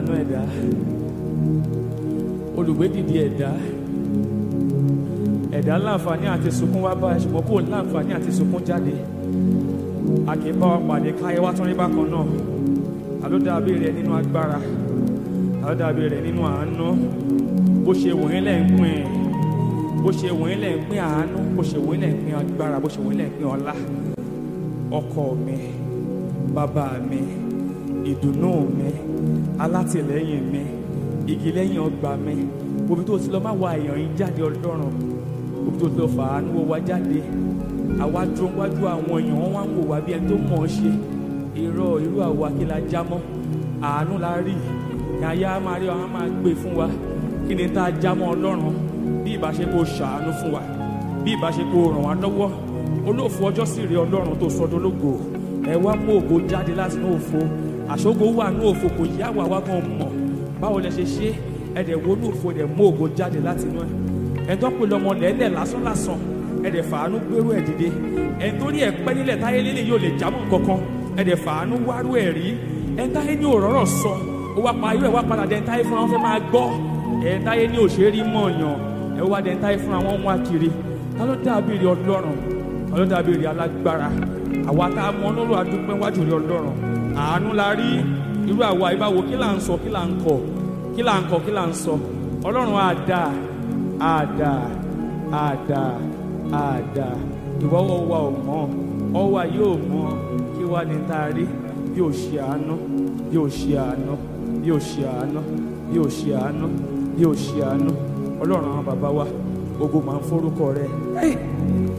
aláàánú ẹ̀dá olùgbé dìde ẹ̀dá ẹ̀dá láǹfààní àti sunkún wá bá ṣùgbọ́n kò láǹfààní àti sunkún jáde a kì í bá wa pàdé káyé wá tán rí bákan náà àló dàbí rẹ nínú agbára àló dàbí rẹ nínú àánú bó ṣe wòye lẹ́ ń pín in bó ṣe wòye lẹ́ ń pín àánú bó ṣe wòye lẹ́ ń pín agbára bó ṣe wòye lẹ́ ń pín ọlá ọkọ mi bàbá mi ìdùnnú mi alátìlẹ́yìn mi igi lẹ́yìn ọgbà mi omi tó ti lọ má wá èèyàn yín jáde ọlọ́run omi tó ti lọ fàánú wọ wá jáde àwa dúró wájú àwọn èèyàn wọn wá ń wò wá bí ẹni tó mọ̀ ọ́ ṣe irọ́ irú àwa kí la já mọ́ àánú la rí yàyà máa rí àwọn máa gbé fún wa kí ni tá a já mọ́ ọlọ́run bí ìbáṣepọ̀ ṣàánú fún wa bí ìbáṣepọ̀ ràn wá lọ́wọ́ olóòfò ọjọ́ sì rí ọlọ́run tó sọdọ́ lógo ẹ wá mú ògo jáde láti inú òfo àṣogo wà ní òfo kò yá wà wá gan mọ̀ báwo lẹ ṣe ṣe ẹ dẹ̀ wo ní òfo ẹ dẹ̀ mú ògo jáde láti inú ẹ ẹ tó pe lọmọ lẹ́lẹ̀ lásán lásán ẹ dẹ̀ fàánú gbérú ẹ dìde ẹ torí ẹ pẹ́ nílẹ̀ táyé lélẹ̀ yóò lè jámọ́ kankan ẹ dẹ̀ fàánú wárú ẹ rí ẹ táyé ní òrọ́rọ̀ sọ ó wá pa ayé ẹ wá padà dẹ̀ táyé fúnra wọn fẹ́ máa gbọ́ ẹ táyé ní òṣèré mọ̀ọ̀yàn ẹ wá dẹ̀ táyé fúnra wọn wá kiri ta ló dàbí rí ọlọ́run ta ló dàbí rí alágbára àwa tá a mọ ọlọ́run adúpẹ́ wájú rí ọlọ́run àánú la rí irú àwa ìbáwo kí là ń sọ kí là ń kọ kí là ń kọ kí là ń sọ ọlọ́run àdá àdá àdá àdá ìwọ́wọ́ wa ò mọ̀ ọwọ́ ayé ò mọ̀ kí wá ní tá a rí bí ò ṣe àánú bí ò ṣe àánú bí ò ṣe àánú bí ò ṣe àánú bí ò ṣe àánú ọlọ́run àwọn bàbá wa ogun máa ń forúkọ rẹ̀. Hey!